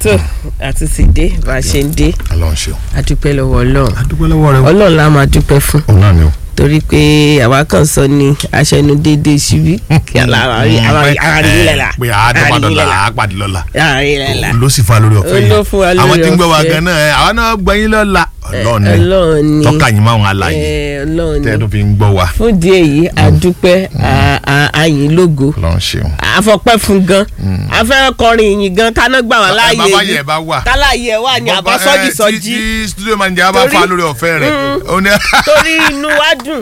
tó àti ti dé bá a ṣe ń dé Ọlọ́run ṣeun. a dúpẹ́ lọ́wọ́ ọlọ́run adúpẹ́ lọ́wọ́ rẹ o. ọlọ́run la máa dúpẹ́ fún òun náà ni o. torí pé àwa kan sọ ní aṣẹnu déédéé ṣubí kí ara rí lẹ́la pé àádọ́gbà dọ́là àápàdé lọ́la. àárí lẹ́la ló sì fa lórí ọ̀fẹ́ Ó ló fún wa lórí àwọn tí ń gbọ́ wa ọ̀fẹ́. gan náà ẹ, àwọn náà gbẹ̀yìn lọ́la. Ọlọ́run ni ọlọ́run ni tọ́ka yín máa wọn aláyè Eh, ọlọ́run tẹ́ ẹ ni tó fi ń gbọ́ wa. fún díẹ̀ yìí àdúpẹ́ à- à- àyìn lógo Ọlọ́run ṣeun. àfọpẹ́ fún gan afẹ́rẹ́ kọrin ìyìn gan káná gbà wá láàyè bàbá yìí yẹn bá wà. táláyé ẹ̀ wà ní Bàbá, àbá sọ́jì eh, tí- sọ́jì tí studio manager bá Torí- fa lórí ọ̀fẹ́ rẹ̀. ó ní torí inú wa dùn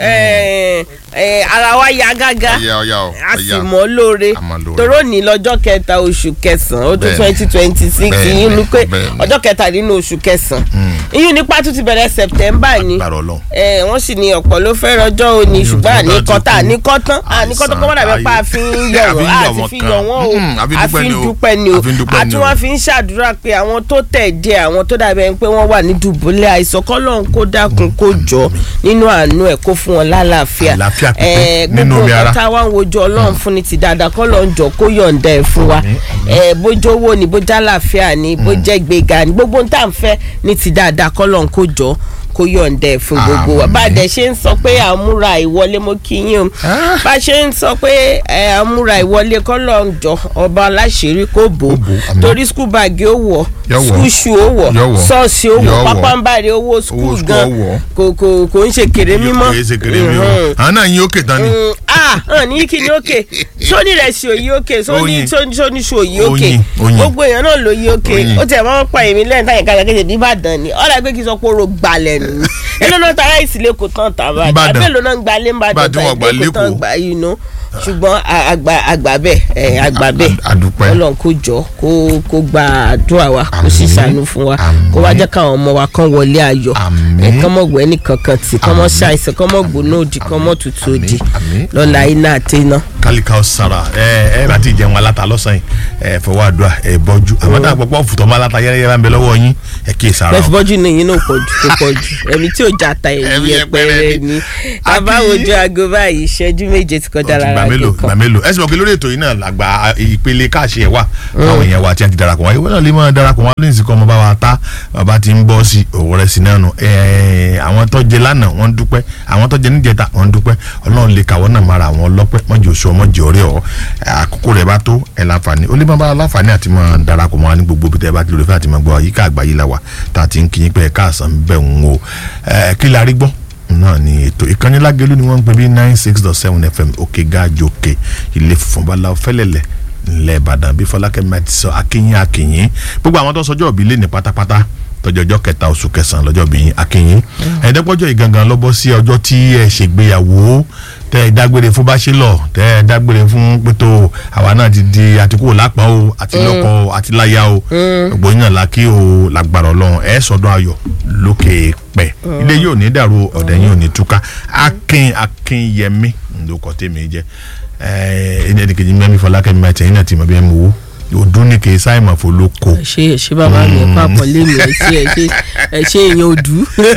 eh, eh, ara wa ya gágá ọ̀yà ọ̀yà ọ̀ a sì ọ̀yà. mọ́ lóore A mọ̀ lóore. toró ní lọ́jọ́ kẹta oṣù kẹsàn-án ọdún Bẹ́ẹ̀ni. twenty twenty six Bẹ́ẹ̀ni, yìí ni pé bẹ́ẹ̀ni. ọjọ́ kẹta nínú oṣù kẹsàn-án ìyún nípa tún ti bẹ̀rẹ̀ september ni Agbára Ọlọ́run. Eh, wọ́n sì ní ọ̀pọ̀ ló fẹ́ rọjọ́ òní ṣùgbọ́n Ọjọ́ ti àníkọ́tà kú. àníkọ́tán àníkọ́tán kọ́ mọ́dà bẹ́ẹ̀ pa Àìsàn, àfi ń ayé. yọ̀rọ̀ Àfi ń yọ̀ àti wọ́n fi kan. yọ̀ wọ́n o Mm, àfi àfi dúpẹ́ ń ni o. dúpẹ́ ni o Àfi ń dúpẹ́ ni àti o. wọ́n fi ń ṣàdúrà pé àwọn tó tẹ̀ dé àwọn tó dàbí ẹni pé wọ́n wà ní dùbúlẹ̀ àìsàn kọ́lọ́n kó dákun kó jọ nínú àánú ẹ̀ kó fún wọn lálàáfíà Àlàáfíà pípé Eh, nínú gbogbo omi ara. nǹkan tá a wá ń wojú ọlọ́run fún ni ti dáadáa kọ́lọ́n jọ kó yọ̀ǹda ẹ̀ fún wa Eh, bójú owó ni bójú àlàáfíà ni bójú ẹgbẹ́ga ni gbogbo ohun tá à ń fẹ́ ní ti dáadáa kọ́lọ́n kó jọ kó yọ̀ǹda ẹ̀ fún gbogbo wa Àmín. bá a dẹ̀ ṣe ń sọ pé àmúra ìwọlé mo kí yín o Ah. bá a ṣe ń sọ pé ẹ, àmúra ìwọlé kọ́lọ́n jọ ọba aláṣẹ́rí kó bò ó bò, àmín. torí skul báàgì ó wọ̀ Yó wọ̀. skul ṣu ó wọ̀ Yó wọ̀. ṣọ́ọ̀ṣì ó Yó wọ̀ wọ̀. pápánbárì owó skul skul gan ó wọ̀. kò kò kò ń ṣe kéré mímọ́ kì í ṣe kéré mi o. Mhm àwọn náà yín òkè tán ni. mm, ah hàn ní kí ni òkè sóní rẹ̀ sí òyì òkè sóní Oyin. sóní sóní sí òyì òkè Oyin, oyin. gbogbo èèyàn náà ló yí òkè Oyin. ó tiẹ̀ máa ń pa èmi lẹ́yìn táyà kájà kéde nìbàdàn ni ọ̀rẹ́ pé kí n sọ pé oró gbalẹ̀ nù èló náà tara ìsìlẹ̀ kò tán tàbá Ìbàdàn. àbí èló náà ń gbalẹ̀ Ìbàdàn ńbàdàn wọn gbà tàbí kò tán l'Ékòó. gbà yìí nù ṣùgbọ́n a- àgbà àgbà bẹ́ẹ̀ ẹ̀ àgbà bẹ́ẹ̀ A- àdúpẹ́. Ọlọ́run kó jọ kó kó gba àdúrà wa kó sì Àmín. ṣàánú fún wa Àmín. kó wá jẹ́ káwọn ọmọ wa kán wọlé ayọ̀ Àmín. ẹ̀ kán mọ̀ gbẹ́ nìkankan tì kán mọ̀ Àmín. ṣàìsàn kán mọ̀ gbóná òdì kán mọ̀ tutù Àmín. òdì Àmín. lọ́la iná àti iná. kálíkà ọ̀sára ẹ ẹ bá ti jẹun aláta lọ́sàn-án ẹ fọwọ́ àdúrà ẹ bọ́jú àwọn táwọn pọ̀pọ̀ fùtọ́ máa láta yẹ́rẹ́yẹ́rẹ́ ń bẹ lọ́wọ́ yín ẹ kí èsàrà bẹ́ẹ̀ fi bọ́jú ní yín náà pọ̀ jù tó pọ̀ jù ẹ̀mí tí ò já ta Ẹ̀mí ẹ̀mí yẹpẹrẹ yẹpẹrẹ ni. ni Àbí- bàbá ojú aago báyìí ìṣẹ́jú méje ti kọjá gbà lára mélòó gbà kíkan mélòó ẹ sì mọ̀ pé lórí ètò yìí náà làgbà ìpele káàṣì ẹ̀ wà àwọn èèyàn wa tí wọ́n ti darapọ̀ wọn ìwé náà lè máa darapọ̀ wọn lóyún sí kọ́ ọmọ bá wa ta bàbá ti ń bọ́ sí òwò rẹ̀ sí náà nù ẹ̀ẹ́ àwọn tó jẹ lánàá wọ́n ń dúpẹ́ àwọn tó jẹ níjẹta wọ́n ń dúpẹ́ ọlọ́run lè kàwọ́ náà mara àwọn ọlọ́pẹ́ mọ́jì oṣù ọmọjì ọ̀rẹ́ ọ̀ àkókò rẹ̀ bá tó ẹ̀ láǹfààní ó lè má bá láǹfààní àti máa darapọ̀ mọ́ wa ní gbogbo ibi tẹ́ bá ti lórí fẹ́ àti máa gbọ́ àyíká àgbáyé la wà tá a ti ń kí yín pé ẹ̀ káàsán bẹ́ẹ̀ ń wo ẹ̀ kí la rí gbọ́ náà ni ètò ìkànnì lágẹ̀lú ni wọ́n ń pè bí nine six dot seven fm òkè gáàjò òkè ilé funfun bala fẹ́lẹ́lẹ̀ ńlẹ̀ ìbàdàn bí fọlákẹ́mi àti sọ akínyìn akínyìn gbogbo àwọn tó sọjọ́ òbí lé ní pátápátá tọjọjọ kẹta oṣù kẹsàn-án lọ́jọ́ bí yín akínyìn ẹ̀ẹ́dẹ́gbọ́jọ́ ìgangan lọ́bọ́ sí ọjọ́ tí ẹ ṣègbéyàwó tẹ ẹ dágbére fún báṣẹlọ tẹ ẹ dágbére fún pétó àwa náà ti di àtikú lápá o àti lọ́kọ o àti láyà o gbogbo yín náà la kí o lágbára Ọlọ́run ẹ sọdún ayọ̀ lókè pẹ ilé yóò ní dàrú ọ̀dẹ̀ yóò ní túká akin akinyẹmí lóko tèmi jẹ ẹ ẹni kejì mẹ́mí fọlákẹ́mi àti ẹ̀yìn náà ti mọ̀ bí ẹ mú owó òdún ní kì í sáìmọ̀ fọlọ́kọ. ṣe ṣe bàbá mi papọ̀ lémi ẹ ṣe ẹ ṣe ẹ ṣe èèyàn òdú.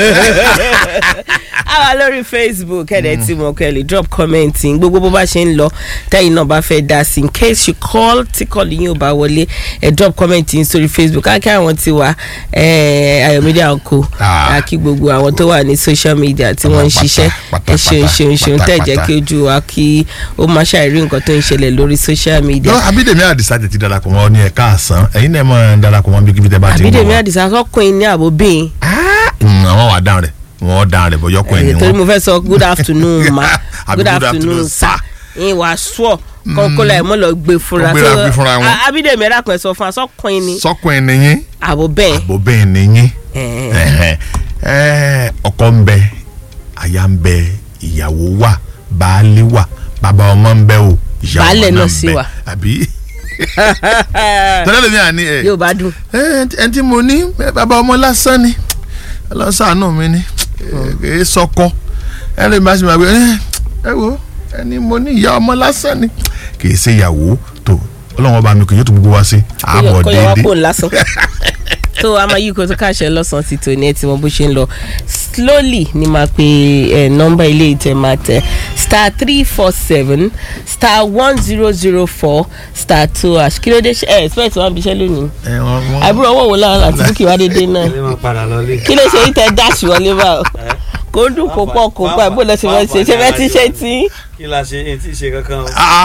àwa lórí facebook ẹ̀dẹ̀ tí mo kẹ́ lè drop comment in gbogbo bó bá ṣe ń lọ tẹ́yìn náà bá fẹ́ dá sí in case you call tí kọ́ọ̀lù yín ò bá wọlé ẹ̀ drop comment in sórí facebook á kí àwọn ti wà ẹ̀ ayọ̀mídé àǹkó Ah. á kí gbogbo àwọn tó wà ní social media tí wọ́n ń Pátá, ṣiṣẹ́ pátá, ẹ ṣeun pátá, ṣeun ṣeun pátá, tẹ̀ jẹ́ pátá. kí ojú wa kí ó má ṣàìrí nǹkan tó ń ṣẹlẹ̀ lórí social media. lọ abídèmí àdìsá tètè darapọ̀ mọ́ ní ẹ̀ka àsán ẹ̀yin náà máa darapọ̀ mọ́ bí kíbi tẹ́ bá ti ń bọ̀ àbídèmí wá. àdìsá sọkùnrin ní àbóbìnrin. Mm, àwọn wà dáhùn rẹ̀ wọ́n dáhùn rẹ̀ bọ́jọ́ kọ́ ẹni torí wọn. mo fẹ́ sọ good afternoon ma Àbí good good afternoon afternoon, sir ìyẹn wàá sọ kọ́kọ́lá ẹ̀ mọ́ lọ gbé fúnra Kó gbéra So, gbé fúnra wọn. a- abídèmí ẹ̀rá kan ẹ̀ sọ fún asọ́kùnrin ni sọ́kùn ẹni yín àbò bẹ́ẹ̀ àbò bẹ́ẹ̀ ni yín Eh. Ẹ̀hẹ̀. Ẹ̀, ọkọ ń bẹ aya ń bẹ ìyàwó wà baálé wà bàbá ọmọ ń bẹ o ìyàwó Baálẹ̀ náà ń sì bẹ. wà. àbí tọ́lá lèmi àní ẹ̀ yóò bá dùn ẹ tí mo ní ẹ, bàbá ọmọ lásán ni ọlọ́sàánù mi ni ẹ ẹ sọkọ ẹ lè má sì máa gbé ẹ ẹ wo ẹni mo ní ìyá ọmọ lásán ni kì í ṣe ìyàwó tó ọlọ́run ọba mi kì yóò tó gbogbo wá sí àbọ̀ kọ́ yọ wá déédéé kó lásán tó a máa yí kó tó káṣẹ lọ́sàn-án ti tò ní ẹ tí mo bó ṣe ń lọ slowly ni máa pe ẹ nọ́mbà ilé ìtẹ̀ máa tẹ̀ star three four seven star one zero zero four star two hash kí ló dé ṣe ẹ expect wọn bíṣẹ́ lónìí ẹ wọn wọn. àbúrò owó wo láwọn àti búkì wá dédé náà ilé máa padà lọlé. kí ló ṣe yìí tẹ dáṣì wọlé báwo kò dùn kó pọ̀ kó pọ̀ bó lọ ṣe fẹ́ ṣe ṣe fẹ́ ti ṣe tí kí la ṣe èyí tí ì ṣe kankan o Ah,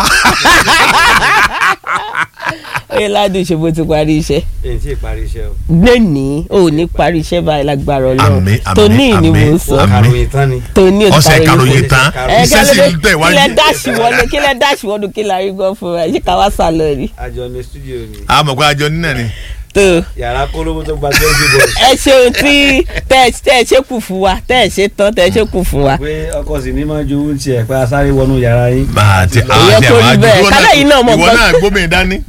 oyè ládùn ṣe bó ti parí iṣẹ́ èyí tí ì parí iṣẹ́ o. gbẹ̀ní ò ní parí iṣẹ́ báyìí lágbára ọlọ́run Àmín, àmín, tóní ni àmín. mò ń ó sọ Àmín. kàròyìn tán ni. tóní ò ti ọ̀sẹ̀ parí karòyìn iṣẹ́. tán Ẹ, iṣẹ́ sì ń tẹ̀ kílẹ̀ wájú. dáṣì wọlé kílẹ̀ dáṣì wọlé kí la rí gbọ́ fún wa ṣé ká wá sá lọ rí. àjọ ní stúdíò ni àmọ̀ pé àjọ nínà ni. tó yàrá kólóbó tó gba twenty boys. ẹ ṣeun tí tẹ tẹ ẹ ṣe kù fún wa tẹ ẹ ṣe tán tẹ ẹ ṣe kù fún wa. pé ọkọ sì ní máa jowó ń tiẹ̀ pé a sáré wọnú yàrá yín. bá a ti Kò yẹ kó rí bẹ́ẹ̀. Kálẹ̀ yìí náà mọ̀ ìwọ nǹkan- náà gómìnà dání.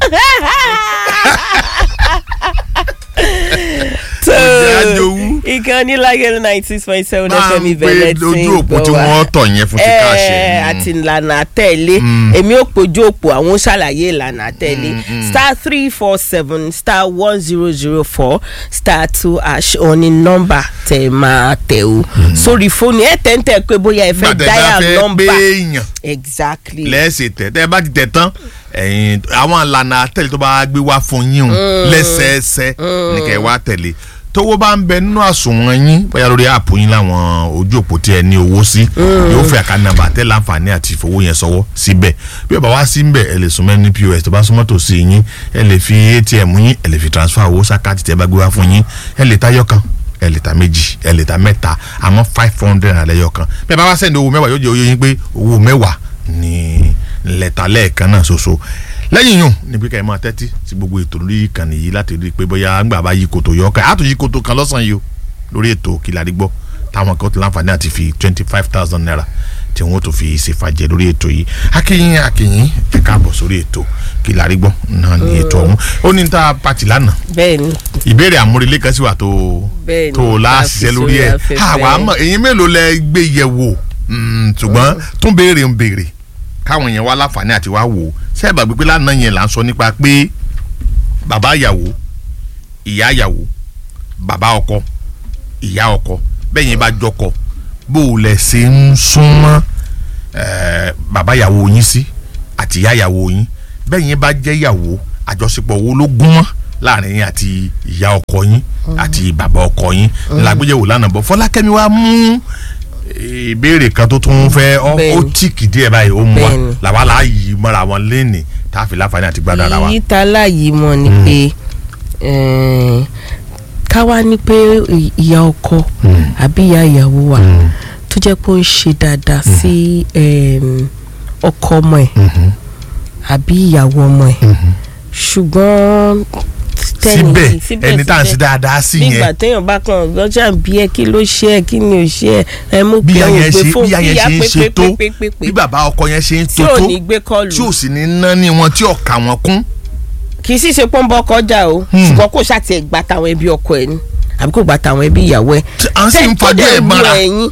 tó jẹ́ àjòwú. ìkànnì lágẹ̀rẹ̀ ninety six point seven máa fm ń ìbẹ̀rẹ̀ gbé tí ojú ń òpó gbọ́ tí wa. wọ́n tọ̀ yẹn fún ti Ẹ, káàṣẹ. àti ìlànà àtẹ̀lé èmi ò pojú òpó àwọn ó ṣàlàyé ìlànà àtẹ̀lé star three four seven star one zero zero four star two hash òní nọ́mbà tẹ̀ máa tẹ̀ o sórí fóònù ẹ̀ tẹ̀ ń tẹ̀ pé bóyá ẹ fẹ́ gbàtẹ́ bá dial fẹ́ nọ́mbà gbéèyàn exactly lẹ́sẹ̀ tẹ̀ tẹ́ bá ti tẹ̀ tán ẹ̀yin àwọn ìlànà àtẹ̀lé tó bá gbé wá fún yín o lẹ́sẹẹsẹ ní kẹ́ ẹ wá tẹ̀lé tówó bá ń bẹ nínú àsùnwọ̀n yín bóyá lórí àpò yín láwọn ojú òpó tí ẹ ní owó sí yóò fẹ́ àká nàmbà tẹ́ láǹfààní àti ìfowó yẹn sọ́wọ́ síbẹ̀ bí ó bá wá sí mbẹ̀ ẹ lè súnmọ́ ní pos tó bá súnmọ́ tòsí yín ẹ lè fi atm yín ẹ lè fi transfer owó sákàtì tẹ́ bá gbé wá fún yín ẹ lè tayọ kan ẹ lè ta méjì ẹ lè ta mẹ́ta àmọ́ five hundred naira lẹ́yọ kan bí ẹ bá wá sẹ́ni owó mẹ́wàá yóò jẹ́ oyè yín pé owó mẹ́wàá ní lẹ́tà lẹ́ẹ̀kan náà ṣoṣo lẹ́yìn yùn ní pé ká ẹ máa tẹ́tí sí gbogbo ètò lórí ìkànnì yìí láti rí i pé bóyá ńgbà bá yí koto yọ ọkàn àtò yí koto kan lọ́sàn-án yìí o lórí ètò Kílárí Gbọ́ táwọn kan ti láǹfààní àti fi twenty five thousand naira tí wọ́n tó fi ṣèfàjẹ́ lórí ètò yìí akínyìn akínyìn ẹ káàbọ̀ sórí ètò Kílárí Gbọ́ náà ní ètò ọ̀hún ó ní ta pàtì lánàá bẹ́ẹ̀ ni ìbéèrè àmúrelé kan sì wà tó Bẹ́ẹ̀ni, tó láṣìṣẹ́ lórí ẹ̀ láti sórí àwa afẹ́fẹ́. mọ̀ èyí mélòó lẹ gbé yẹ̀ wò Mm, ṣùgbọ́n tún béèrè ń béèrè káwọn yẹn wá láǹfààní àti wá wò ó sẹ́ẹ̀bà gbígbé lánàá yẹn là ń sọ nípa pé bàbá ìyàwó ìyá ìyàwó bàbá ọkọ ìyá ọkọ bẹ́ẹ̀ yẹn bá jọkọ bó o lẹ̀ ṣe ń súnmọ́ eh, bàbá ìyàwó yín sí àti ìyá ìyàwó yín bẹ́ẹ̀ yẹn bá jẹ́ ìyàwó àjọṣepọ̀ wo ló gún mọ́ láàrin yín àti ìyá ọkọ yín àti bàbá ọkọ yín làgbéyẹ̀wò lánàá bọ̀ fọlákẹ́mi wa mú ìbéèrè kan tó tún fẹ́ ọ- ó Bẹ́ẹ̀ni. tíìkì díẹ̀ báyìí ó mú wa Bẹ́ẹ̀ni. làwa là á yí mọ́ra wọn lẹ́nìí tá a fi láǹfààní àti gbádùn ara wa. èyí tá láàyè mọ̀ ni pé eh, ká wá ní pé ìyá ọkọ àbí ìyá ìyàwó wa tó jẹ́ pé ó ń ṣe dáadáa sí em, ọkọ ọmọ ẹ̀ àbí ìyàwó ọmọ ẹ̀ ṣùgbọ́n tẹ́ni síbẹ̀ ẹni tá à ń ṣe dáadáa sí nígbà yẹn téèyàn bá kàn lọ́jà bí ẹ kí ló ṣe ẹ kí ni ò ṣe ẹ ẹ mú bí pé ìyá ò yẹn gbé ṣe fóònù bí ìyá yẹn ṣe ń ṣe tó pépépépépé bí bàbá ọkọ yẹn ṣe ń tí tó ò tó ní gbé kọlù tí ò sì ní ná ní wọn tí ọ̀kà wọn kún. kì í sì ṣe pọ́ńbọ́ kọjá o ṣùgbọ́n kò ṣàtì ẹ̀ gba tàwọn ẹbí ọkọ ẹ̀ ni àbí kò gba tàwọn ẹbí ìyàwó ẹ̀. Tí à ń sì ń Tẹ́- tó fajú dẹ̀ ẹ̀ wù mọ́ra. ẹ̀yin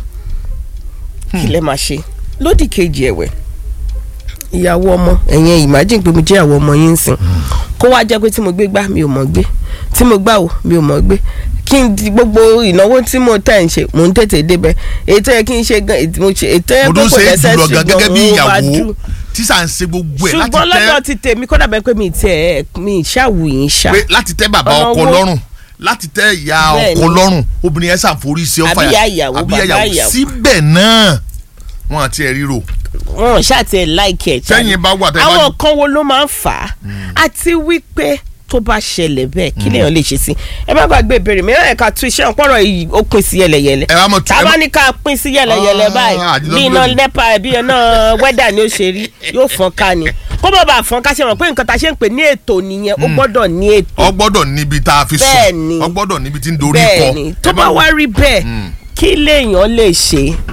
kí lẹ máa ṣe lódì kejì ẹ̀wẹ̀ ìyàwó ọmọ ẹ̀yẹn imagine pé mo jẹ́ ìyàwó ọmọ yín sìn kó wá jẹ́ pé tí mo gbé gbá mi ò mọ̀ gbé tí mo gbà wò mi ò mọ̀ gbé kí n di gbogbo ìnáwó tí mo tẹ̀ ń ṣe mò ń tètè débẹ̀ ètò yẹ kí n ṣe gan ètò mo ṣe ètò yẹ mo pé tún kò ṣe é lẹ́sẹ̀ jùlọ gan gẹ́gẹ́ bí ṣùgbọ́n mo máa ìyàwó dùn tí sà ń ṣe gbogbo ẹ̀ láti ṣùgbọ́n lọ́dọ̀ tẹ́ ti tèmi kódà bẹ́ẹ̀ pé mi tiẹ̀ mi ṣàwù yín ṣá pé láti tẹ́ bàbá Ọ̀nà ọkọ owó. lọ́rùn láti tẹ́ ìyá Bẹ́ẹ̀ni. ọkọ lọ́rùn obìnrin yẹn ṣàforí sí ọfà Àbí ìyá ìyàwó, àbí ìyá bàbá ìyàwó ìyàwó. síbẹ̀ náà wọn àti ẹ̀ ríro wọn ṣàtì ẹ̀ láìkì ẹ̀ jáde. sẹ́yìn bá wà tẹ́ bá àwọn kan wo ló máa ń fà á àti wípé tó bá ṣẹlẹ̀ bẹ́ẹ̀ kí lèèyàn lè ṣe sí ẹ má gbàgbé ìbéèrè mi ẹ̀ ká tún iṣẹ́ ọ̀pọ̀rọ̀ yìí ó pín sí yẹlẹyẹlẹ ẹ wá mọ̀ tá a bá ní ká pín sí yẹlẹyẹlẹ Ah, báyìí àdìlọ́ bí iná lónìí. nepa bí iná wẹ́dà ni ó ṣe rí yóò fọ́n ká ni kó bá bàa fọ́n ká ṣe mọ̀ pé nǹkan tá a ṣe ń pè ní ètò nìyẹn ó gbọ́dọ̀ ní ètò ọ gbọ́dọ̀ níbi tá a fi Bẹ́ẹ̀ni. sùn ọ gbọ́dọ̀ níbi tí ń dorí kọ bẹ́ẹ̀ ni tó Ẹ bá má- wá rí bẹ́ẹ̀ kí lèèyàn lè ṣe